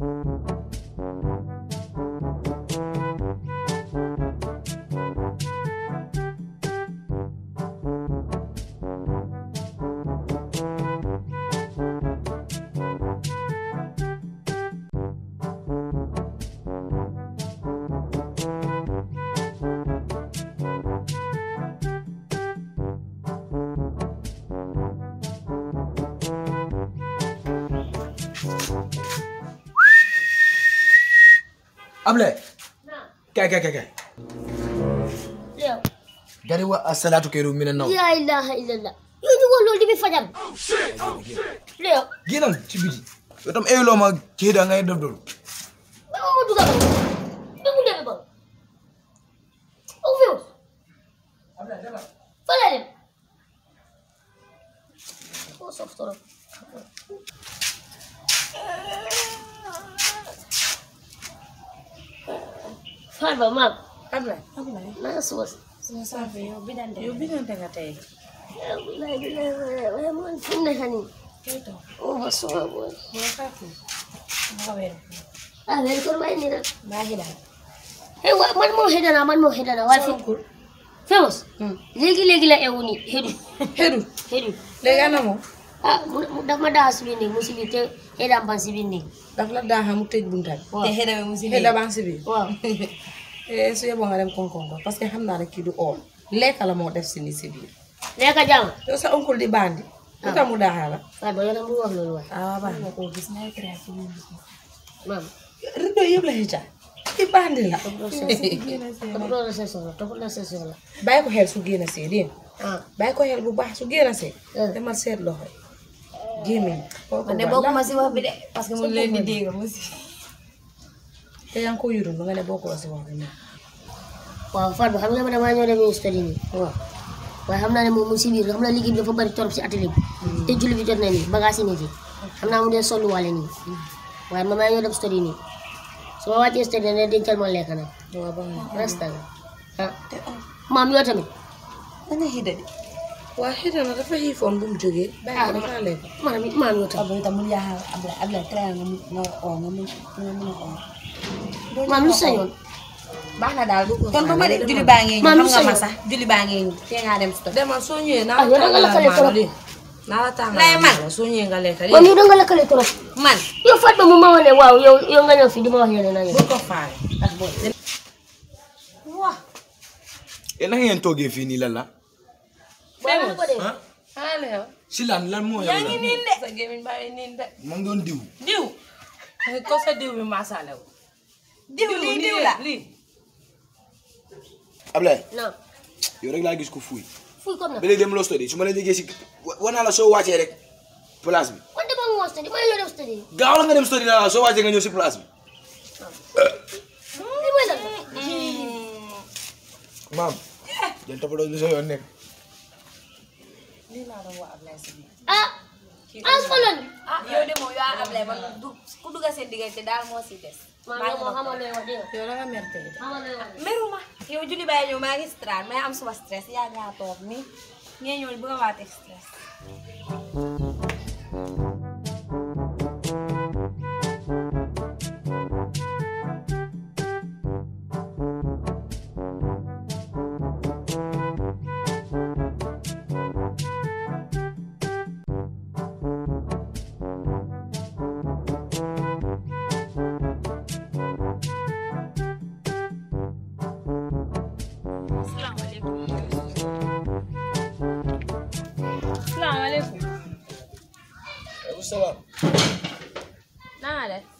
Ablaye kay kay kay kay yow gari wa assalatu kayru minan nawm la ilaha illallah yow ñu loolu di bi fajal yow génnal ci biti yow tam eyloo ma kii da ngay def loolu ba ma dugal ba ba mu demee ba au fi fa la dem ko sof torop Farba maam Ablaye Ablaye naa suba si sama saafara yow bidante yow bidante nga tey yow bilaay bilaay waaye waaye man fi mu nekk nii tey toog oh ma suma booy moo fàttu nga weer ah weeri koor waaye nii nag baa xidaan eh wa man moo xëy na man moo xëy na waaye fi sonkul famous léegi léegi la ewu nii xëdu xedu xëdu léegi ana moom ah mu mu daf ma daa si biir néeg mu si biir te xëdam ban si biir néeg daf la daaxa mu tëj bunta bi waaw te xëy na mu si xeda baa ngi si biir waaw eh su yeboo nga dem konkon ko parce que xam naa ne kii du oor lekka la moo def si ni si biir lekka jàmm yow sa oncle di bandi lu tax mu daaxa la Farba yow nag mu wax loolu waay ah baax na koo gis naa créé ci biir maam rido yëpp la xëcca i bandi la toppatoo la sa soxla toppatoo la sa soxla bàyyi ko xel su génn see dégg nga ah bàyyi ko xel bu baax su génn see Eh. demal seet loxo yi gémmiñ xool ko man de baax. bokkuma si wax bi de parce que mu leen di dégg mu si te yaa ngi ko yurul nga ne bokkoo si wax bi nii waaw Farba xam nga ma damaa ñëw dem study nii waaw waaye xam naa ne moom mu si biir xam naa liggéey bi dafa bari torop si atelier bi te julli bi jot na nii bagage yi nii fi xam naa mu dee sollu wàlle nii waaye ma maa ñëw dem study nii su ma wàccee study ne dencal ma lekk nag waaw baax na resta nga ah maam yoo tamit danga xida de waa xëy na dafa xiifoon bu mu jógee bàyyi ko dafa lekk maam it maam yoo tamit Ablaye tam mu yaa Ablaye Ablaye traité nga mu nga oo nga mu nga mun a oo maam lu sañoon baax na daal kon ba ma de julli baa ngee Maam ñëw lu xam nga ma sañoon. sax julli baa ngee ñëw te ngaa dem si tool demal soo ñëwee naa Ah, yow da nga lakkale trop. lii naa la tàngal Lay man. soo ñëwee nga lekk maam yow da nga lakkale trop man yow Fatma mu ma wane waaw yow yow nga ñëw fii di ma wax yeneen naa bu ko faale ak booy waa e na ngeen toogee fii nii lan la ah xaale yow si lan lan moo yow yaa ngi la niin de sa gémmiñ baa ngi niin de ma ngi doon diw diw ko sa diw bi maasaale wu diw lii diw la lii Ablaye non yow rek laa gis ko fuuy fuy comme na ba léegi dem loo study su ma la déggee si wa- war naa la soo wàccee rek place bi man dama ngoon study ma ñëw dem study gaaw la nga dem study naa la soo wàccee nga ñëw si place bi li mooy lan maam jël toppatoo lu sa yoon nekk lii laa doon wax Ablaye si biir ah ah solon ah yow de moom yaa Ablaye man du ku dugga seen diggante daal moo si des maam yow moo xamal looy wax dégg nga yow da nga mer tey de xamal looy wax meruma yow julli bàyyi ñëw maa ngi stress may am suma stress yaa ngaa toog nii ngeen ñëw bëgg a waate stress salaamaaleykum waaleykum salaam naa nga def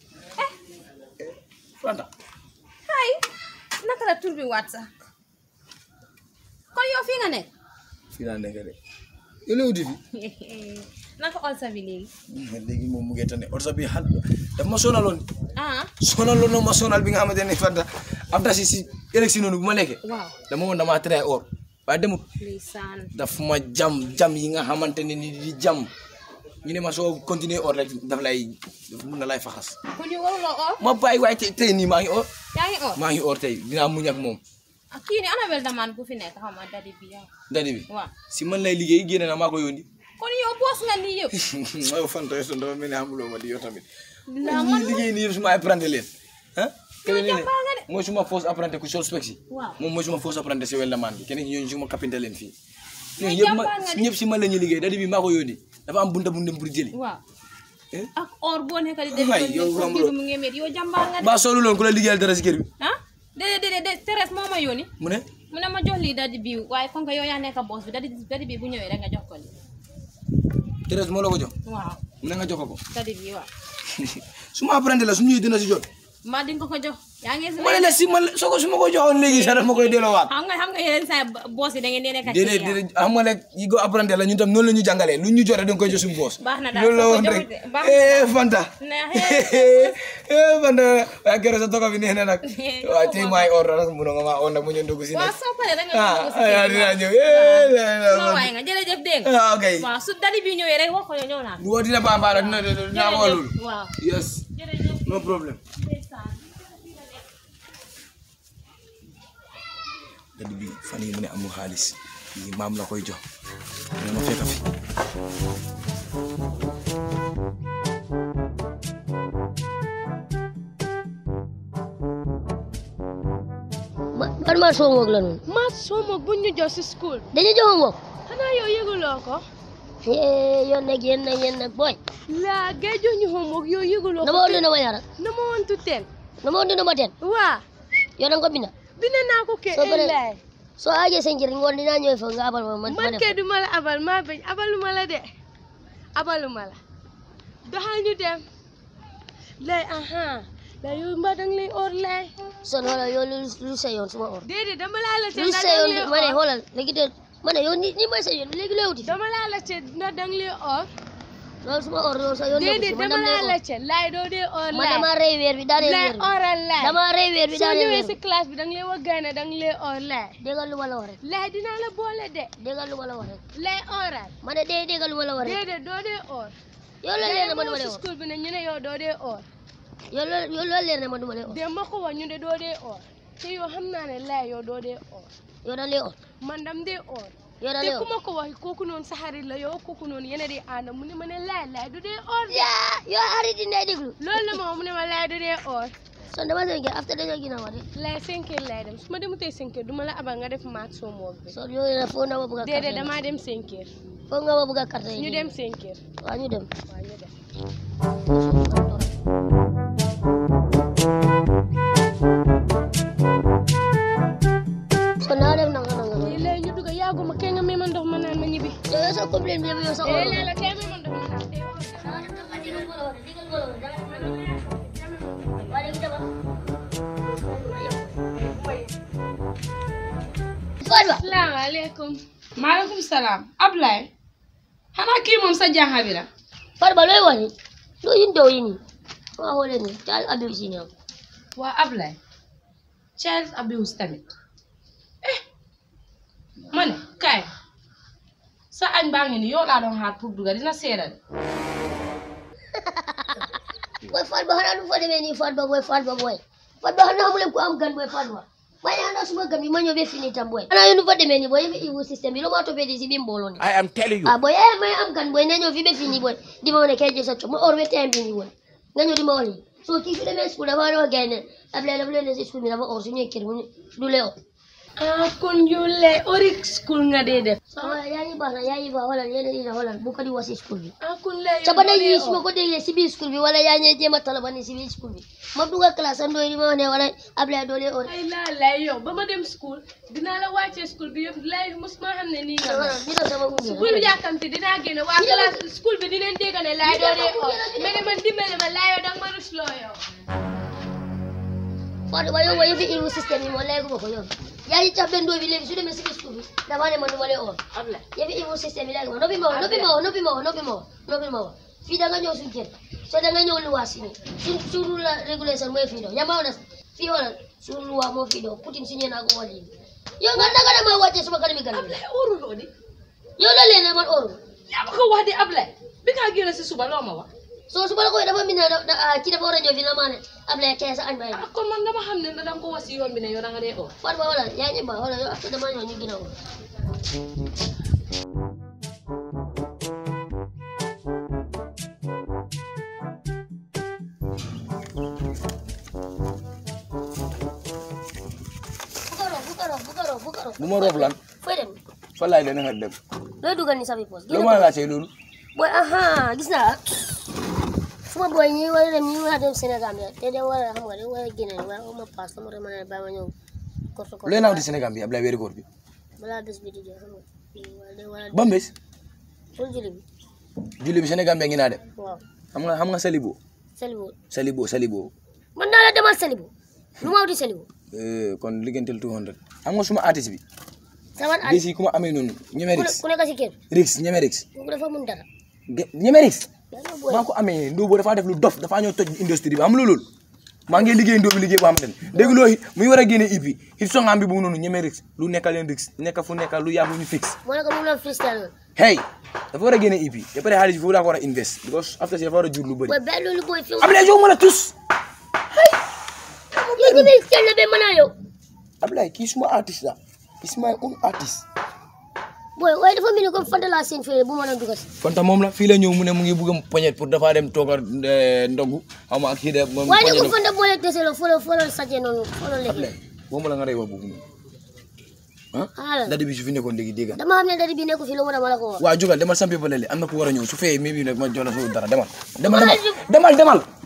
Fanta hay naka la tur bi waat sax kon yow fii nga nekk fii laa nekk de yow la wuti fi naka ol sa bi léegi léegi moom mu ngi tane orsa bi xal daf ma sonaloon ah sonaloon na ma sonal bi nga xamante ne Fanta am ta si si élection noonu bu ma lekkee waaw dama woon damaa tere or waaye demut ndeysaan daf ma jam jam yi nga xamante ne ni di jam ñu ne ma soo continuer or rek daf lay daf mun na lay faxas kon yow waruloo oo ma bàyyi waaye tey tey nii maa ngi or yaa ngi oo maa ngi or tey dinaa muñ ak moom ah kii ni Annabelle Daman bu fi nekk xam nga dadi bi yow dadi bi waaw si man lay liggéey génne na maa ko yónni kon yow boos nga nii yëpp yow Fanta yow dafa mel ni amuloo ma di yow tamit Naa ñi liggéey nii yëpp suma apprenti leen ah keneen ne jàmbaar nga de. mooy suma fausse apprenti ku sol spec si Waaw. moom mooy suma fausse apprenti si weldamaan bi keneen ñooñu suma kapinte leen fii ñooñu Mais yëpp ma jàmbaar nga de. ñëpp si man la ñuy liggéey dadi bi maa ko yónni dafa am bunta bu ndem pour jëli waaw Eh? ak or boo nekk di def Waay, yow ko xamuloo. mu ngi met yow jàmbaar nga de mbaa solu loon ku la liggéeyal dara si kër bi ah déedéet déedéet déedéet Thérèse moo ma yónni mu ne mu ne ma jox lii dadi bi waaye comme que yow yaa nekk boos bi dadi dadi bi bu ñëwee rek nga jox ko lii Thérèse moo la ko jox waaw mu ne nga jox ko ko dadi bi waaw suma apprenti la su ñuy dina si jot mbaa di nga ko ko jox yaa ngi si ma ne la si man soo ko su ma ko joxoon léegi sax daf ma koy delloowaat xam nga xam nga yeneen saa boos yi da ngeen di nekk ak déedéet client. déedéet xam nga nag yi ko apprenti la ñun tam noonu la ñu jàngalee lu ñu jotee da nga koy jox suñu boos Baax na daal, loolu la soo ko woon rek joxutee, baax na eh Fanta Neex eh Fanta waaye keroog sa togo bi neex na nag waaye tey maay or nag mun nga maa or nag mu ñu dugg si waaw nag soo paree rek nga ah dugg si ah kër gi, dinaa waaw. ñëw eh la la soo waaye nga jërëjëf dégg nga ah ok waaw su dadi bi ñëwee rek wax ko yow ñëw naa woo dina baax baax dina dina woo loolu waaw yes jërëjëf no problem dadi bi fan yi mu ne amul xaalis yi maam la koy jox ne ma fekk fi ma man maa soo ngoog la noonu maa sooma bu ñu jox si school dañu jox ngoog xanaa yow yëguloo ko eh yoon nag yéen nag yéen nag booy laa gay jox ñu homework yow yëguloo na ko ma woon na ma yara na ma wantu ten na ma woon na ma ten waa yow da nga ko binda bind naa ko ke Soo paree- ellay soo aajee sa njëriñ ngoon dinaa ñëw fa nga abal ma man ma man def kay du ma la abal maa bañ abaluma la de abaluma la doxal ñu dem lay aha lay yow mbaa dang lay or lay son xoolal yow lu lu sa yoon suma or déedéet dama laa la te lu ndax sa dang yoon lay ma ne or xoolal léegi de ma ne yow ni ni mooy sa yoon léegi looy wuti dama laa la te ndax dang lay or loolu suma or loolu sa yoon nekku déedéet si man dama dama laa la lay te lay doo dee or or man lay dama rey weer bi daaneel lay weer bi oral lay dama rey weer bi soo daaneel ñëwee weer si bi classe bi dang lay wax gaane dang lay or lay déggal lu ma la wax rek lay dinaa la boole de déggal lu ma la wax rek lay oral ma ne dee déggal lu ma la wax rek déedéet doo dee or yow loolu leer na ma du ma si lay or school bi ne ñu ne yow doo dee or yow loolu yow loolu leer na ma du ma lay or dem ma ko wax ñu ne doo dee or te yow xam naa ne lay yow doo dee or yow da lay or man dam dee or yow da te lay ku or ma ko wax kooku noonu sa xarit la yow kooku noonu yéen a di ànd mu ne ma ne lay lay du dee or de yaa yow arrêté ndey déglu loolu la ma wax mu ne ma lay du dee or son dama seen kër after dañoo gina wax de lay cinq heures lay dem su ma demutee cinq heures du ma la abal nga def maat soo moog bi son yow na foo na ma bëgg a déedéet carte damaa dem cinq heures foo nga ma bëgg a carte ñu dem cinq heures waaw ñu dem waaw ñu dem son naa def nanga nanga lii lay ñu dugg yàgguma kee nga may ma ndox ma naan ma ñibbi yow yow sa complain bi yëpp yow sa eh or lay la kee may ma ndox ma naan tey Fadwa salaamaaleykum maaleykum salaam Ablaye xanaa kii moom sa jànxa bi la Fadwa looy wax ni loo yin dow yi nii waa xoole ni child abuse yi ñoom waa Ablaye child abuse tamit eh ma ne kaay sa añ baa ngi ni yow laa doon xaar pour duga dina seedal boy Fadwa xanaa du fa demee nii Fadwa boy Fadwa boy Fadwa xanaa xamuleen ku am gan boy Fadwa ma ne xanaa suma gan bi ma ñëw ba fini tam boy xanaa yéen du fa demee nii boy yëfi iwu système bi loo maa toppee di si bi mbooloo ni I am telling you. ah boy eh may am gan boy ne ñëw fi ba fini boy di ma wane kay jël sa coow ma or ba time bi nii boy nga ñëw di ma wali so kii su demee school dafa war a wax gars yi ne Ablaye dafa leen ne si school bi dafa or su ñëwee kër mu ne du lee or ah kon yow lay ori school nga dee def ah yaa ngi baax na yaa ngi baax xoolal yéen a dina xoolal bu ko di wax si school bi ah kon lay yow sabana doo dee yi su ma or. ko déggee si biir school bi wala yaa ñee jéem a talaba ni si biir school bi ma dugal classe am doy di ma wax ne wala Ablaye doole or ay laa lay yow ba ma dem school dinaa la wàccee school bi yëpp lay mosuma xam ne nii nga mel. bi doon sama gunge bul yàkkamti dinaa génne waa classe school bi dinañ dégg ne laay doo dee or mais ne man dimbale ma laay yow danga ma rusloo yow Fatou ba yow wa yëfi iru système yi moo léegi ma ko yow yaa ngi tax benn doy bi léegi su demee si biir school bi dafa ne man du ma lee or Ablaye yëfi iru système yi léegi ma noppi ma wax noppi ma wax noppi ma wax noppi ma wax noppi ma wax fii da nga ñëw suñu kër soo da nga ñëw luwaas si nii suñ suñu la régulation mooy fii doo yamaa na fii wala suñu luwaa moo fii doo Poutine signé naa ko wàll yi yow nga naka dama wàccee suma kanami gan bi Ablaye oruloo di yow la leen ne man oru yaa ma ko wax di Ablaye bi nga génn si suba loo ma wax so su ma la koy dafa min na ci dafa war a ñëw fi na maa ne Ablaye kee sa añ bay ah kon man dama xam ne da nga ko wax si yoon bi ne yow da nga dee or Fatou wala yaa ngi ba wala yow after dama ñëw ñu gën a woo bu ma roof lan fooy dem fa laay dana nga dem looy dugal ni safi poos lu ma laajte loolu boy aha gis naa suma boy ñi war a dem ñi war a dem Sénégal bi te dem war a xam nga dem war a génne waaye xaw ma paas sama rek ma ne bàyyi ma ñëw korto korto looy naaw di Sénégal bi Ablaye weeri koor bi balaa bés bi di jeex xam nga wala dem war a ba mbés pour julli bi julli bi Sénégal bi ngi naa dem waaw xam nga xam nga Salibo Salibo Salibo Salibo man naa la demal Salibo lu ma wuti Salibo Eh, kon liggéeyanteel 200 xam nga suma artiste bi sama at bés yi ku ma amee noonu ñeme ku ne- rix ku nekk si kër rix ñeme rix kooku dafa mun dara Ge- ñeme rix yaa ngi boy maa ko amee ndóo boo dafaa def lu dof dafaa ñëw toj industrie bi am lu loolu maa ngi liggéey ndóo bi liggéey boo xamante ne dégg loo muy war a génne IP hit songam bi bu noonu ñeme rix lu nekka leen rix nekka fu nekka lu yàgg ñu fix moo ne ko mu la freestyle noonu hey dafa war a génne IP ba pare xaalis bi foofu laa ko war a invest because after si dafa war a jur lu bëri boy bàyyi loolu boy fi Ablaye jox ma la tus yow ñu ngi kenn be mën a yow Ablaye kii suma artiste la is my own artist boy waaye dafa mel ni comme Fanta laa seen fee bu ma doon dugal si Fanta moom la fii la ñëw mu ne mu ngi bëgg a poñet pour dafa dem tooga ndogu xam nga ak kii de moom waaye ne ko poñet Fanta boole dese la folo folo sajje noonu folo léegi Ablaye boo ma la nga rey wax boobu noonu ah xaaral dadi bi su fi nekkoon léegi dégg nga dama xam ne dadi bi nekku fi lu mu dama la ko wax waaw jógal demal sampi ba lele am na ku war a ñëw su fee mi bi nag ma jox la foofu dara demal demal demal demal demal